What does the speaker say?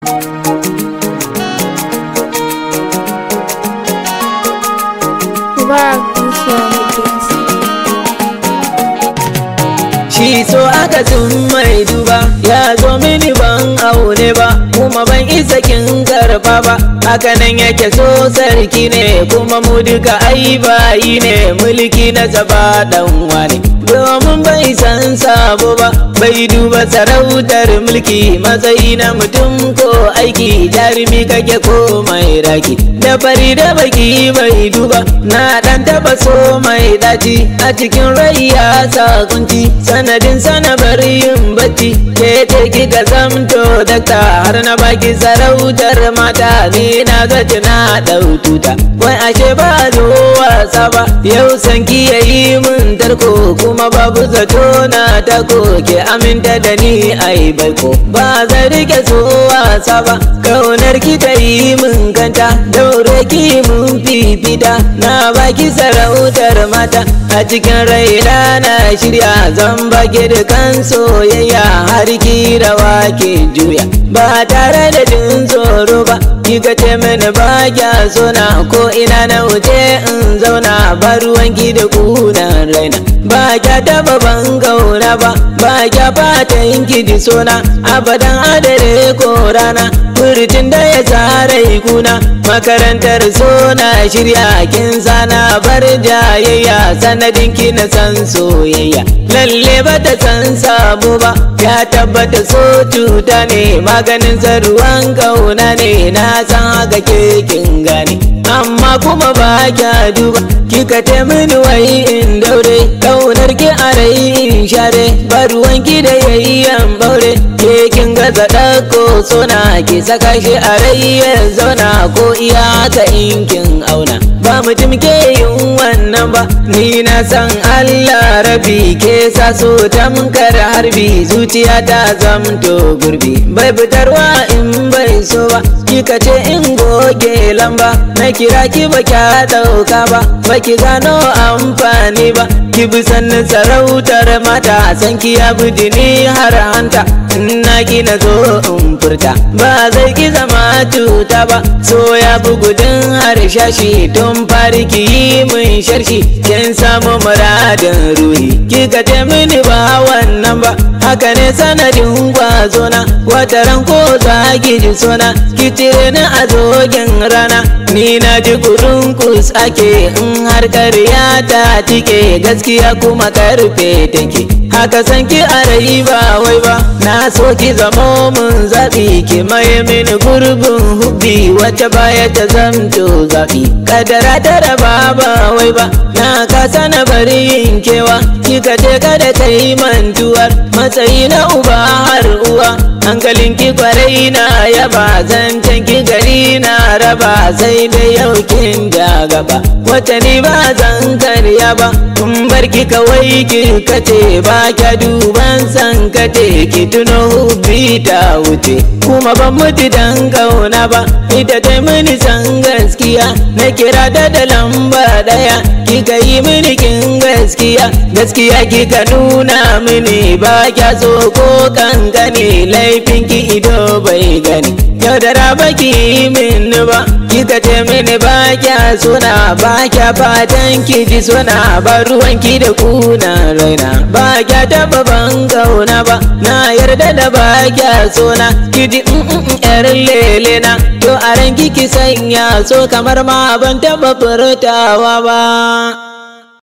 Mubarak Musa Mutins. Shi so aka tun mai duba ya zo mini ban aune ba kuma ban isa kin karba ba hakanan yake so sarki ne kuma mu duka ai bayi ne mulki na zaba dan wani domin bai san sabo ba bai duba sarautar mulki matsayi na mutum ko aiki jarumi kake ko mai raki da fari da baki bai duba na dan taba so mai daci a cikin rai ya sa kunci sanadin sana bari yin bacci ke ce kika zamto dakta har na baki sarautar mata ni na zaci na dau tuta wai ashe ba zo wasa ba yau san ki yayi mun tarko kuma babu zato na tako ke aminta da ni ai baiko ba zan rike so wasa ba kaunar ki ta yi mun kanta daure ki mun fifita na baki sarautar mata a cikin raina na shirya zan baki dukan soyayya har ki rawa ki juya ba tare da jin tsoro ba kika ce mini ba kya sona ko ina na wuce in zauna ba ruwanki da kunan raina ba kya taba ban gauna ba ba kya fata yin ji sona abadan adare ko rana furtin da ya tsara kuna makarantar sona shirya kin sana bar jayayya sanadin ki na san soyayya lalle ba ta san sabo ba ya tabbata so cuta ne maganin ruwan kauna ne na san haka ke kin gane amma kuma ba kya duba kika te mini wai in daure kaunar ki a rai in share ba ruwan ki da yayyan baure ke kin gaza ɗauko sona ki saka shi a rai ya zauna ko iya ka in kin auna ba mutum ke yin wannan ba ni na san Allah rabi ke sa so tamkar harbi zuciya ta zamto gurbi bai fitarwa in bai so ba kika ce in goge lamba na kira ki ba kya dauka ba ba ki gano amfani ba ki bi sannin sarautar mata san ki ya ni har hanta na gina zo in furta ba zai ki zama cuta ba so ya bi gudun harshashi tun fari ki yi mun sharshi kin samu muradin ruhi kika ce mini ba wannan ba haka ne sanadin gwazona wata ran ko za ki ji sona ki cire ni a zogin rana ni na ji kurun kus ake in har karya ta tike gaskiya kuma karfe take haka san ki a rai ba wai ba na so ki zamo mun zaɓi ki maye mini gurbin hubbi wacce baya ta zamto zaɓi kadara ta raba ba wai ba na kasa na bari yin kewa kika je kada ta yi mantuwar matsayi na uba har uwa hankalin ki kwarai na yaba zancen ki gari na raba sai da yau kin da gaba wata ni ba zan karya ba kun bar ki kawai ki kace ba kya duban san kate ki tuno hubbi ta wuce kuma ban mutu dan kauna ba ita ta mini san gaskiya na kira ta da lamba daya kika yi mini kin gaskiya gaskiya kika nuna mini ba kya so ko kankane laifin ki ido bai gani yaudara ba ki yi mini ba kika ce mini ba kya suna ba kya fatan ki ji suna ba ruwan ki da kuna raina ba kya taba ban kauna ba na yarda da ba kya suna ki ji yar lele na to a ranki ki sanya so kamar ma ban taba furtawa ba